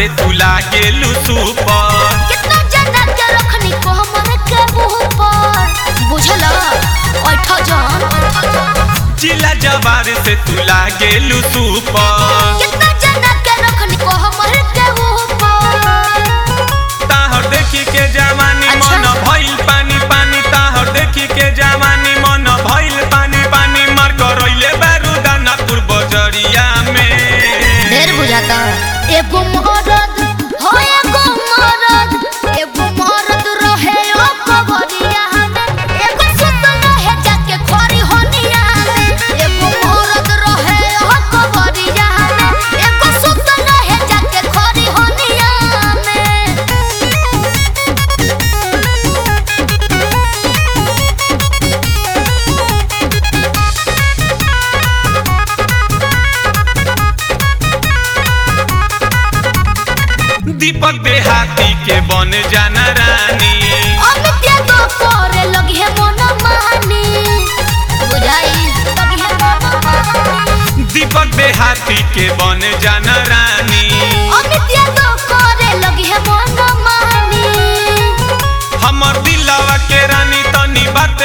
से तू लागेलू सुपर कितना ज्यादा के रखनी को हमरे के मुंह पर बुझला ओठा जान जिला जवार से तू लागेलू सुपर कितना ज्यादा के रखनी को हमरे के मुंह पर ताहर देखी के जवानी अच्छा। मन भइल पानी पानी ताहर देखी के जवानी मन भइल पानी पानी मार करैले बारूदाना पूर्व जरिया में ढेर बुझाता एगो मरद हो एगो मरद एगो मरद रहे ओ कबरिया में एगो सुतल रहे जाके खोरी होनिया में एगो मरद रहे ओ कबरिया में एगो सुतल रहे जाके खोरी होनिया में दीपक देहाती के बन जाना रानी अमित्या तो करे लगी है मन मानी बुझाई लगी है मन मानी दीपक देहाती के बन जाना रानी अमित्या तो करे लगी है मन मानी हमर दिलवा के रानी तनी बात